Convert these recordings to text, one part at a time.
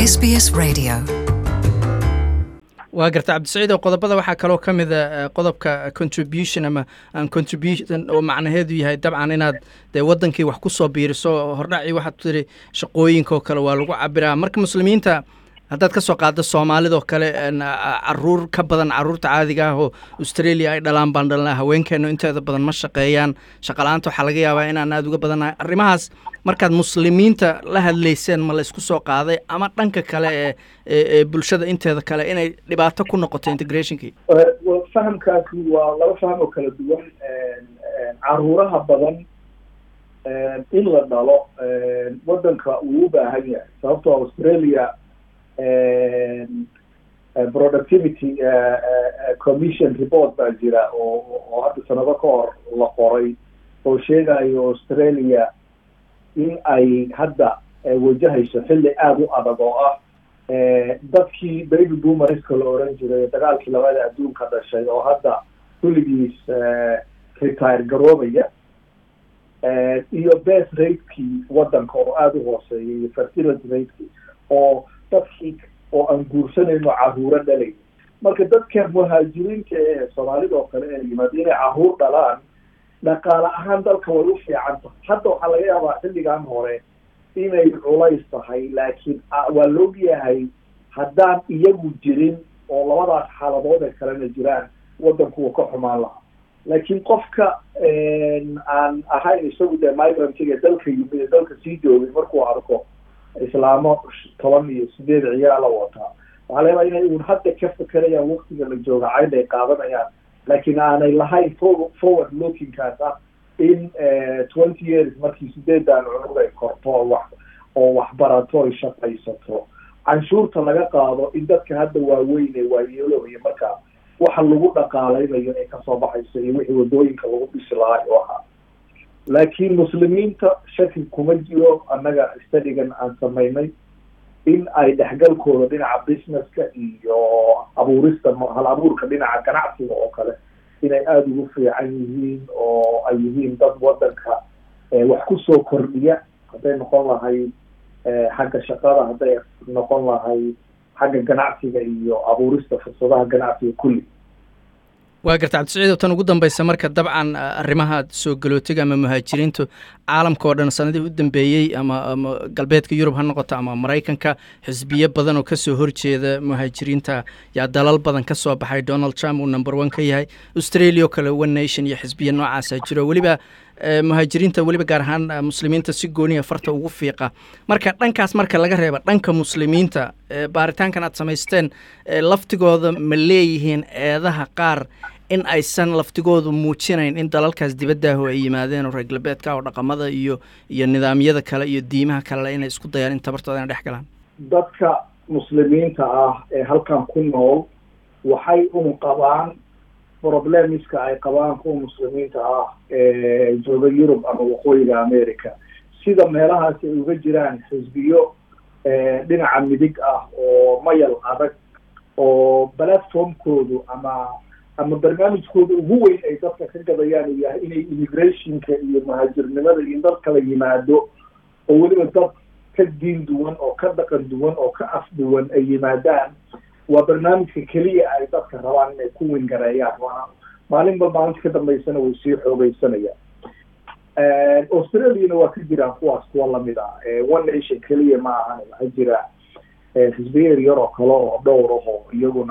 SBS Radio. waa garta cabdisaciid oo qodobada waxaa kaloo ka mida qodobka contribution ama contribution oo macnaheedu yahay dabcan inaad dee wadankii wax ku soo biiriso hordhacii waxaad tiri shaqooyinka oo kale waa lagu cabiraa marka muslimiinta haddaad ka soo qaaddo soomaalidoo kale caruur ka badan caruurta caadiga ah oo australia ay dhalaan baan dhalnaa haweenkeenu inteeda badan ma shaqeeyaan shaqala-aanta waxaa laga yaabaa inaan aada uga badannahay arrimahaas markaad muslimiinta la hadlayseen ma la isku soo qaaday ama dhanka kale ee ee bulshada inteeda kale inay dhibaato ku noqoto integrationkii fahamkaasi waa laba faham oo kala duwan caruuraha badan in la dhalo wadanka uu u baahan yahay sababtoo australia productivity commission report baa jira oo oo hadda sanado ka hor la qoray oo sheegayo australia in ay hadda wajahayso xilli aada u adag oo ah dadkii baby boomerska la oran jiray dagaalkii labada adduunka dhashay oo hadda kulligiis retire garoobaya iyo best ratekii wadanka oo aada u hooseeyay iyo fertility ratekii oo dadkii oo aan guursanayno caruuro dhalay marka dadka muhaajiriinta ee soomaalida oo kale ee yimaado inay caruur dhalaan dhaqaale ahaan dalka way u fiican tahay hadda waxaa laga yaabaa xilligan hore inay culays tahay laakiin waa laogyahay haddaan iyagu jirin oo labadaas xaaladood ee kalena jiraan wadanku uu ka xumaan lahaa laakiin qofka aan ahayn isagu dee migrantiga dalka yimid ee dalka sii joogay markuu arko islaamo toban iyo sideed ciyaala wataa waxaa laga yaabaa inay uun hadda ka fekerayaan waktiga la jooga cayd ay qaadanayaan laakiin aanay lahayn forward lookingkaas ah in twenty years markii sideedan cunug ay korto oo wax oo waxbarato ay shaqaysato canshuurta laga qaado in dadka hadda waaweyn ee waayeelooya marka waxa lagu dhaqaaleynayo ee kasoo baxayso iyo wixii wadooyinka lagu dhisi lahaa oo ahaa laakiin muslimiinta shaki kuma jiro annaga studigan aan samaynay in ay dhexgalkooda dhinaca businesska iyo abuurista hal abuurka dhinaca ganacsiga oo kale inay aada ugu fiican yihiin oo ay yihiin dad wadanka wax kusoo kordhiya hadday noqon lahayd xagga shaqada hadday noqon lahayd xagga ganacsiga iyo abuurista fursadaha ganacsiga kulli waa garta cabdisaciid oo tan ugu dambeysa marka dabcan arrimaha soo galootiga ama muhaajiriintu caalamka oo dhan sanadihii u dambeeyey ama ama galbeedka yurub ha noqoto ama maraykanka xisbiyo badan oo kasoo horjeeda muhaajiriinta yaa dalal badan ka soo baxay donald trump uu number one ka yahay australia oo kale one nation iyo xisbiya noocaasa jiro weliba muhaajiriinta weliba gaar ahaan muslimiinta si gooniya farta ugu fiiqa marka dhankaas marka laga reeba dhanka muslimiinta baaritaankan aad samaysteen laftigooda ma leeyihiin eedaha qaar in aysan laftigoodu muujinayn in dalalkaas dibadaaho ay yimaadeen oo reer galbeedka oo dhaqamada iyo iyo nidaamyada kale iyo diimaha kalele inay isku dayaan in tabartooda inay dhex galaan dadka muslimiinta ah ee halkan ku nool waxay un qabaan problemiska ay qabaan kuwa muslimiinta ah ee jooga yurub ama waqooyiga america sida meelahaasi ay uga jiraan xisbiyo dhinaca midig ah oo mayal adag oo platformkoodu ama ama barnaamijkooda ugu weyn ay dadka ka gadayaan uu yahay inay immigrationka iyo muhaajirnimada iyo dad kala yimaado oo weliba dad ka diin duwan oo ka dhaqan duwan oo ka af duwan ay yimaadaan waa barnaamijka keliya ay dadka rabaan inay ku wingareeyaan maalinba maalinta ka dambeysana way sii xoogeysanayaan australiana waa ka jiraan kuwaas kuwa lamid ah one nation keliya ma ahan waxaa jira xisbiyeer yar oo kale oo dhowr ah oo iyaguna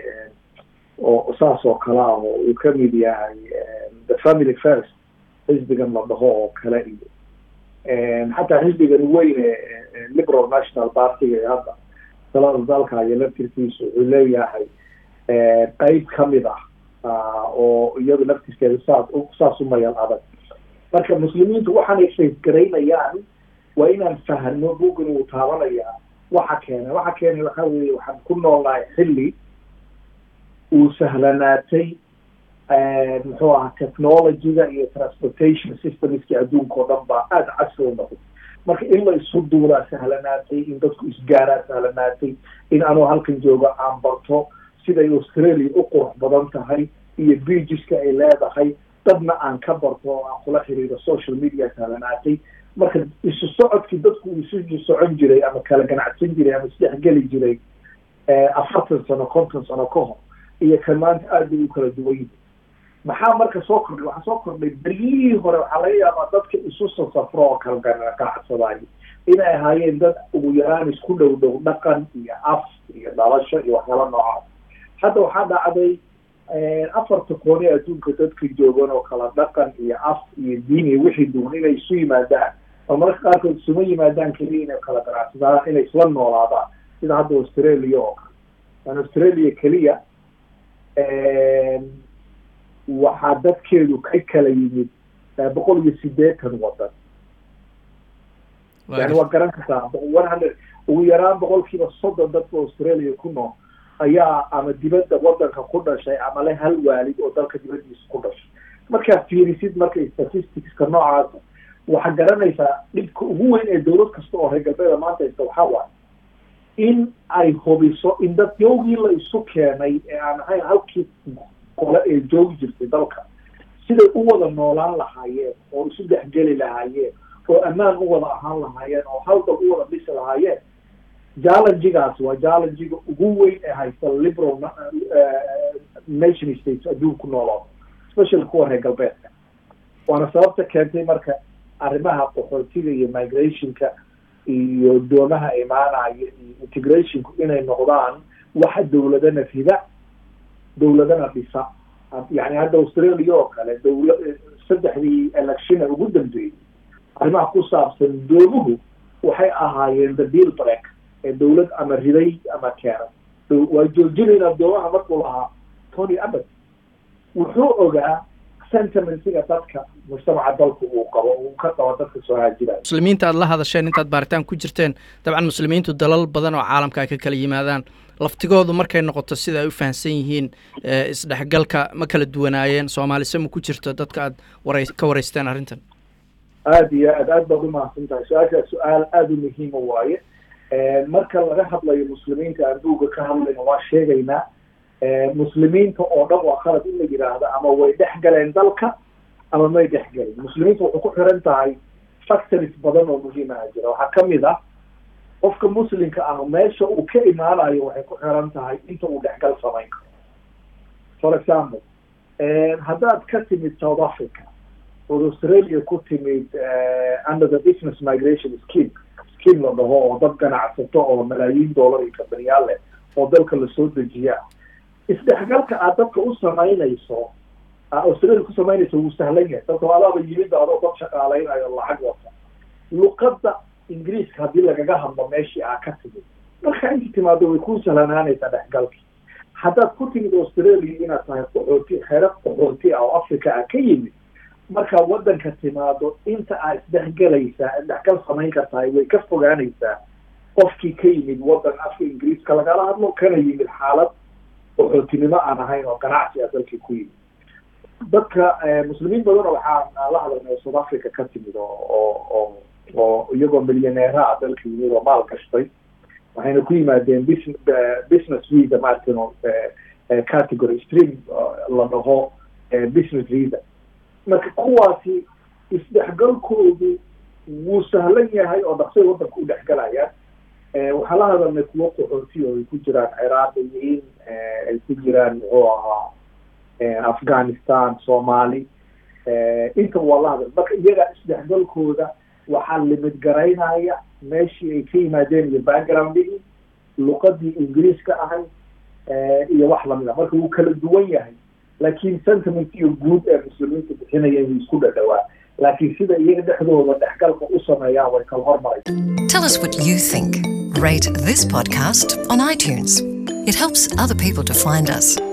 oo saas oo kale ah oo uu kamid yahay the family first xisbigan la dhaho oo kale iyo xataa xisbigan weyn ee liberal national partyga ee hadda talada dalka iyo laftirkiisu wuxuu leeyahay qeyb kamid ah oo iyadu laftirkeeda saas saas u mayal adag marka muslimiintu waxaanay faysgaraynayaan waa inaan fahno bugan uu taabanayaa waxa keenay waxa keenay waxa weeye waxaan ku noolnahay xilli uu sahlanaatay muxuu ahaa technologyga iyo transportation systemskii adduunka oo dhan baa aada casri u noqday marka in la isu duulaa sahlanaatay in dadku isgaaraa sahlanaatay in anuu halkan joogo aan barto siday australia u qurux badan tahay iyo beageska ay leedahay dadna aan ka barto oo aan kula xiriiro social media sahlanaatay marka isu socodkii dadku uu isu socon jiray ama kala ganacsan jiray ama isdhexgeli jiray afartan sano konton sano ka hor iyo kan maanta aad bay u kala duwan yihin maxaa marka soo kordhay waxaa soo kordhay beryihii hore waxaa laga yaabaa dadka isu sasafro oo kala ganacsadaayo inay ahaayeen dad ugu yaraan isku dhow dhow dhaqan iyo af iyo dhalasho iyo waxyaala noocaas hadda waxaa dhacday afarta kooni adduunka dadka joogan oo kala dhaqan iyo af iyo diin iyo wixii duwan inay isu yimaadaan oo mararka qaarkood isuma yimaadaan keliya inay kala ganacsadaan inay isla noolaadaan sida hadda australia oo kale an australia keliya waxaa dadkeedu ka kala yimid boqol iyo sideetan wadan yani waa garan kartaa one hundred ugu yaraan boqolkiiba soddon dadka australia ku nool ayaa ama dibadda wadanka ku dhashay ama le hal waalid oo dalka dibaddiisa ku dhashay markaa fiirisid marka statisticska noocaasa waxaa garanaysaa dhibka ugu weyn ee dowlad kasta oo reer galbeeda maanta haysta waxaa waaye in ay hubiso in dad yoogii la isu keenay ee aan ahayn halkii qole ee joogi jirtay dalka siday u wada noolaan lahaayeen oo isu dhexgeli lahaayeen oo ammaan u wada ahaan lahaayeen oo hal dal u wada dhisi lahaayeen challengigaas waa challengiga ugu weyn ee haysta liberal nation states adduunku noolooda especially kuwa reer galbeedka waana sababta keentay marka arrimaha qaxootiga iyo migrationka iyo doomaha imaanaya iyo integrationku inay noqdaan waxa dowladana rida dowladana dhisa yani hadda australia oo kale dowla saddexdii electiona ugu dambeeyey arrimaha ku saabsan doomuhu waxay ahaayeen the deal break ee dowlad ama riday ama keenay waa joojinayna doomaha markuu lahaa tony abbott wuxuu ogaa sentimentsiga dadka mujtamaca dalku uu qabo uu ka qabo dadka soo haajiraya muslimiinta aad la hadasheen intaad baaritaan ku jirteen dabcan muslimiintu dalal badan oo caalamka ay ka kala yimaadaan laftigoodu markay noqoto sida ay u fahamsan yihiin isdhexgalka ma kala duwanaayeen soomaalise ma ku jirto dadka aad wara ka waraysteen arrintan aada iyo aad aad baad umahadsan tahay su-aashaa su-aal aada u muhiima waaye marka laga hadlayo muslimiinta aan buugga ka hadlayna waa sheegaynaa muslimiinta oo dhan waa khalad in la yidhaahdo ama way dhex galeen dalka ama may dhex gelin muslimiinta waxay ku xiran tahay factories badan oo muhiimaha jira waxaa kamid ah qofka muslimka ah meesha uu ka imaanayo waxay ku xiran tahay inta uu dhexgal samayn karo for example haddaad ka timid south africa ood australia ku timid under the business migration scheme scheme la dhaho oo dad ganacsato oo malaayiin dollar iyo kambaniyaal leh oo dalka lasoo dejiyaa isdhexgalka aad dadka u samaynayso australia ku samaynayso wuu sahlan yahay sababto adaaba yimid adoo dad shaqaaleynayo lacag wata luqadda ingiriiska haddii lagaga hadlo meeshii aa ka timid marka inta timaado way ku sahlanaanaysaa dhexgalki haddaad ku timid australia inaad tahay qaxooti xero qaxooti ah oo africa ah ka yimid markaa waddanka timaado inta aad isdhexgelaysaa isdhexgal samayn kartahay way ka fogaanaysaa qofkii ka yimid waddan afka ingiriiska lagala hadlo kana yimid xaalad qaxootinimo aan ahayn oo ganacsi ah dalkii ku yimid dadka muslimiin badan waxaa la hadalnay south africa ka timid oo oo oo oo iyagoo milyaneera ah dalka yimid oo maal gashtay waxayna ku yimaadeen bus business visa martin category stream la dhaho business visa marka kuwaasi isdhexgalkoodu wuu sahlan yahay oo dhaqsay waddanka u dhexgalayaan waxaa la hadalnay kuwo qaxooti oo ay ku jiraan ciraaqiyiin ay ku jiraan muxuu ahaa afghanistan soomaali intaba waa la hadal marka iyaga isdhexgalkooda waxaa limid garaynaya meeshii ay ka yimaadeen iyo backgroundigii luqadii ingiriiska ahayd iyo wax lamid ah marka wuu kala duwan yahay laakiin sentiment iyo guud ee muslimiinta bixinayeen wuu isku dhadhawaa laakiin sida iyaga dhexdooda dhexgalka u sameeyaan way kala hormaray Tell us what you think. Rate this podcast on iTunes. It helps other people to find us.